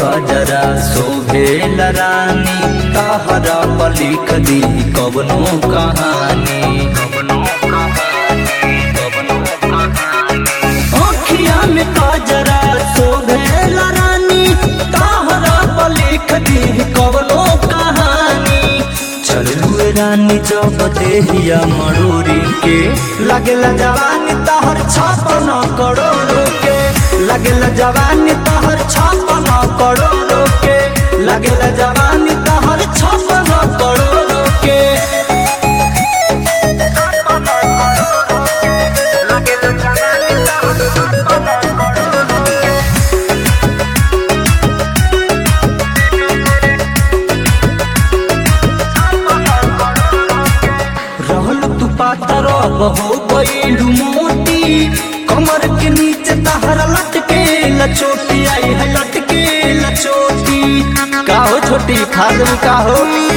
कजरा शोभेल रानी तहरा पर लिख दी कवनो कहानी अखिया में कजरा शोभेल रानी तहरा पर लिख दी कवनो कहानी चलू रानी जब देहिया मरूरी के लगेला जवानी तहर छापन करोड़ों के लगेला जवानी तहर छापन करोड़ों के लगेला जवानी तहर छापन करोड़ों के रहल तू पातर हो गईलू मोती कमर के नीचे तहरा लटके लचोटी आई है लटके लचोटी काहो छोटी खाद का हो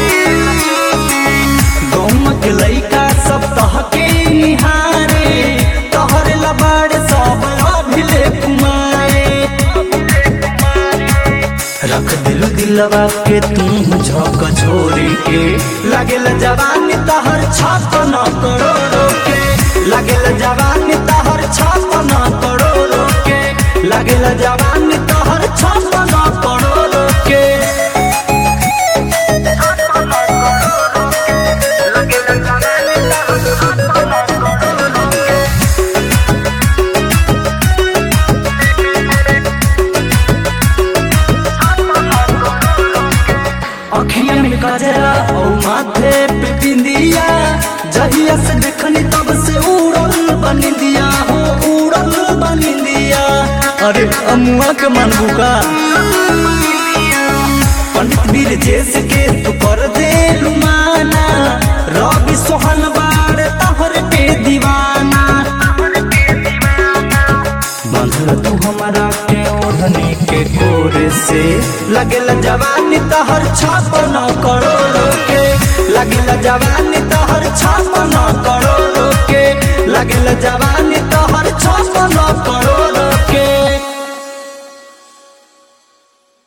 गौम के लइका सब तहके निहारे तहर लबाड़ सब अभिले कुमारे रख दिल दिलवा के तू झक छोरी के लगेल जवानी तहर छापन करोड़ों के लगेल जवानी तहर छापन करोड़ों के लगेल जवानी तहर छापन करोड़ों के अखिया में गजरा और माथे पे बिंदिया जहिया से देखनी तब से उड़ल बनिंदिया हो उड़ल बनिंदिया अरे अमुआ के मनबू का पंडित वीर जैसे के तू कर दे लुमाना रवि सोहन बाड़ तहर पे दीवाना बांधल तू हमारा के ओढ़नी के कोरे से लगेला जवानी तहर छापन करोड़ों के लगेला जवानी तहर छापन करोड़ों के लगेला जवानी तहर छापन करोड़ों